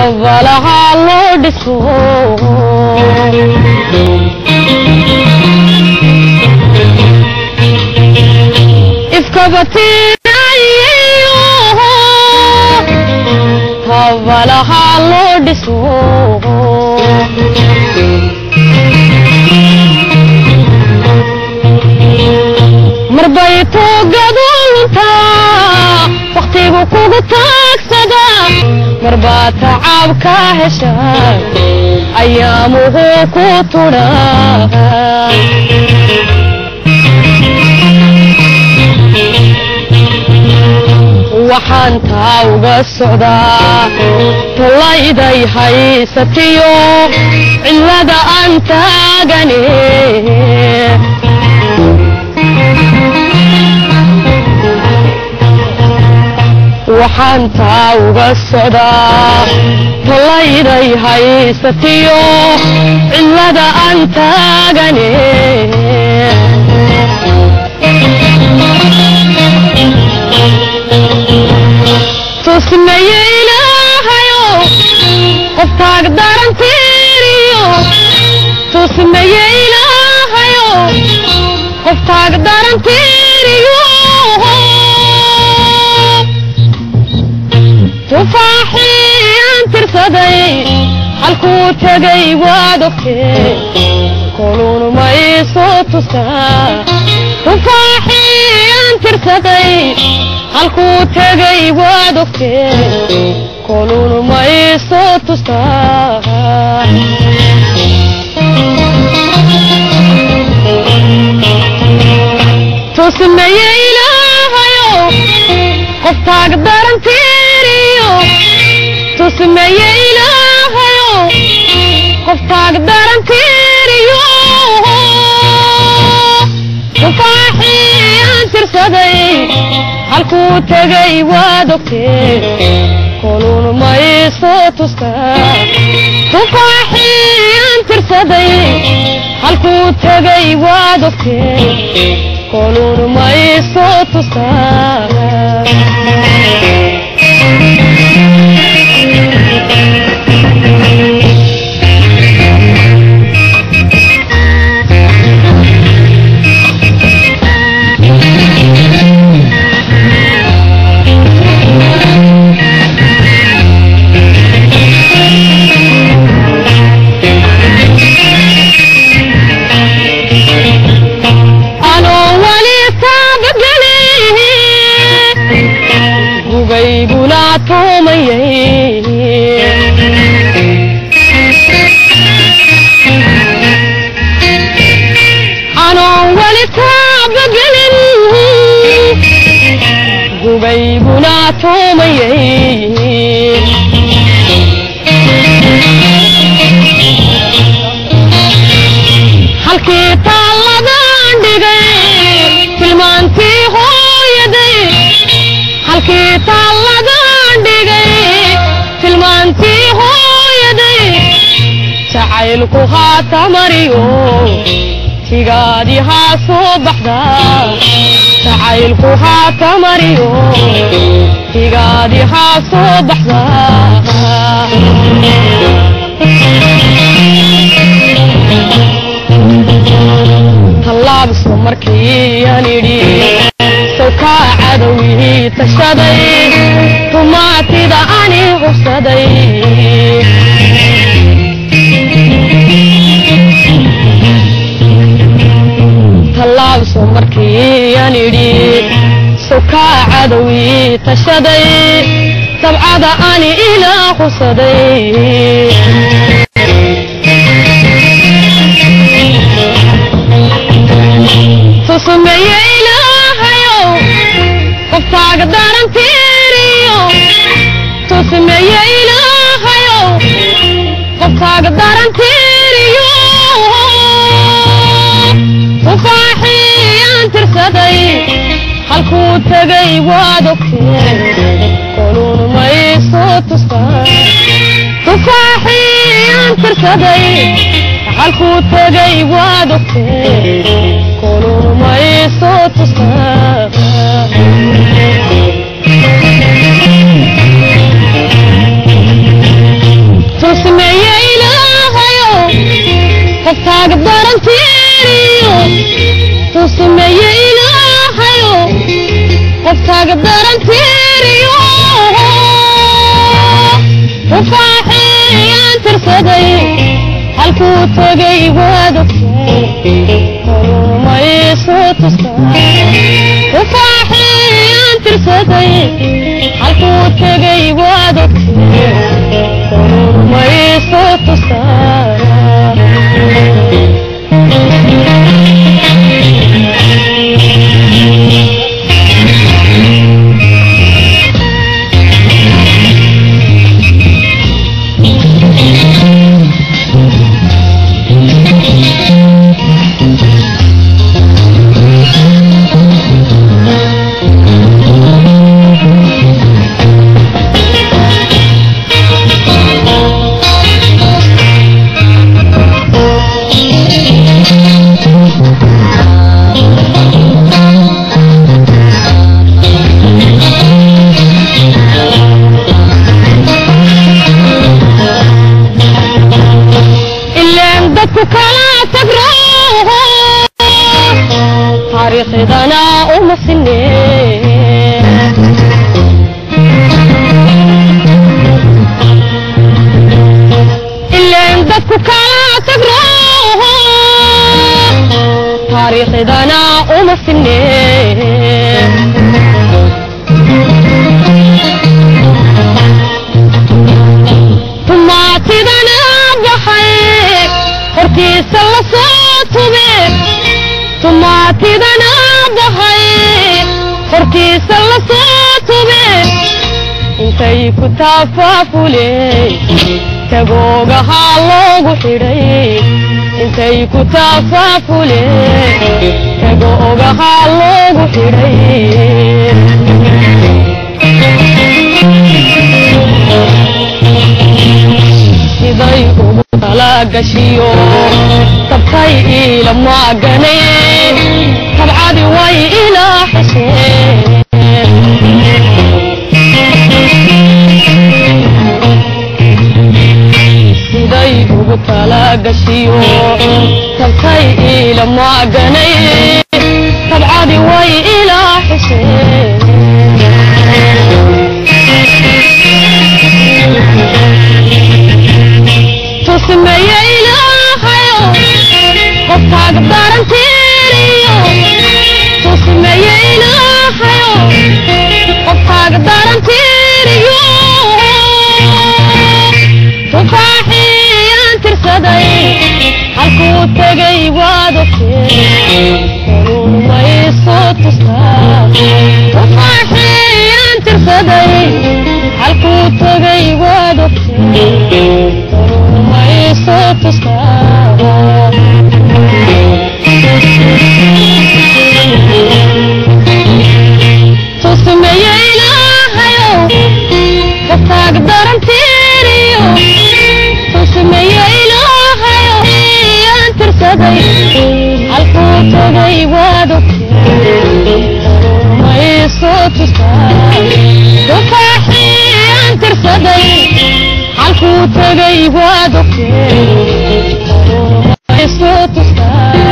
habalaha loo dhiso ifkabatinayo habalaha loo dhiso marbay toogaduntaa wakhtigu kugu taagsada marbaa tacaab ka hesha ayaamuhu ku tudha waxaan taa uga socdaa talayday haysatiyo cilada aan taagane waxaan taa uga socdaa talayday haysatiyo cilada aan taagane tusmaye ilaahayo qof taag darantiiriyo tusmaye ilaahayo qof taag darantiiriyo tufaaxii aan tirsaday halkuu tegay waad ogtee koluun ma iisoo tusaa tufaaxii aan tirsaday halkuu tegay waad ogtee koluun ma iisoo tusaa tusmaye ilaahayo qof taag darantiiriyo tusmaye ilaahayo qof taag darantiiriyo tufaaxii aan tirsaday halkuu tegay waad ogtee koluun ma iisoo tustaa tufaaxii aan tirsaday halkuu tegay waad ogtee koluun ma iisoo tustaa anoo wali taabagelin gubayguna tuumayay anoo wali taabagelin gubayguna tuumayay halkii taalladan dhigay tilmaantii hooyaday halkii taalladan dhigay tilmaantii hooyaday jacaylku haata mariyo tigaadi haa soo baxda jacaylku haata mariyo tigaadi haa soo baxda tallaabso markii aan idhi sawkaa cadowihii tashaday tumaatida ani hubsaday tallaabso markii aan idhi sawkaa cadowihii tashaday dabcada ani ilaa hubsaday tusmeeye ilaahayow qof taaga darantiiriyo tusmeeye ilaahayow qof taaga darantiiriyo tufaaxii aan tirsaday halkuu tegay waad ogtee koluun ma iisoo tustaa tufaaxii aan tirsaday halkuu tegay waad ogtee koluun ma iisoo tustaa qofkaaga darantiiriyo tuu sameeye ilaahayo qofkaaga darantiiriyo ufaaxiyaan tirsaday halkuu tegay waad ogtay korumayso tustaa ufaaxiyaan tirsaday halkuu tegay waad ogtay korumayso tustaa ileen dadku kala tagro taariikhdana uma sinne ileen dadku kala tagro taariikhdana uma sinne tumaatidana baxay hortiisa la soo tube tumaatidana baxay hortiisa la soo tube intay ku taafaafuley tagoogahaa loogu xidhay intay ku taafaafuley tagoogahaa loogu xidhay siday ugu talagashiyo tabtay iila maagane tabcadi way ilaa xisheen siday ugu talagashiyo tabtay iila maagane tabcadi way ilaa xisheen tusmeeye ilaahayo qofkaaga darantiiriyo tusmeeye ilaahayo qofkaaga darantiiriyo tufaaxiyaan tirsaday halkuu tegay waad ogtee korumayso tustaa tufaaxiyaan tirsaday halkuu tegay waad ogtee korumayso tustaa tusmeeye ilaahayo qofkaaga darantiiriyo tusmeeye ilaahayo yaan tirsaday halkuu tegay waad ogtee korumayso tustaa tufaaxiyaan tirsaday halkuu tegay waad ogtee korumayso tustaa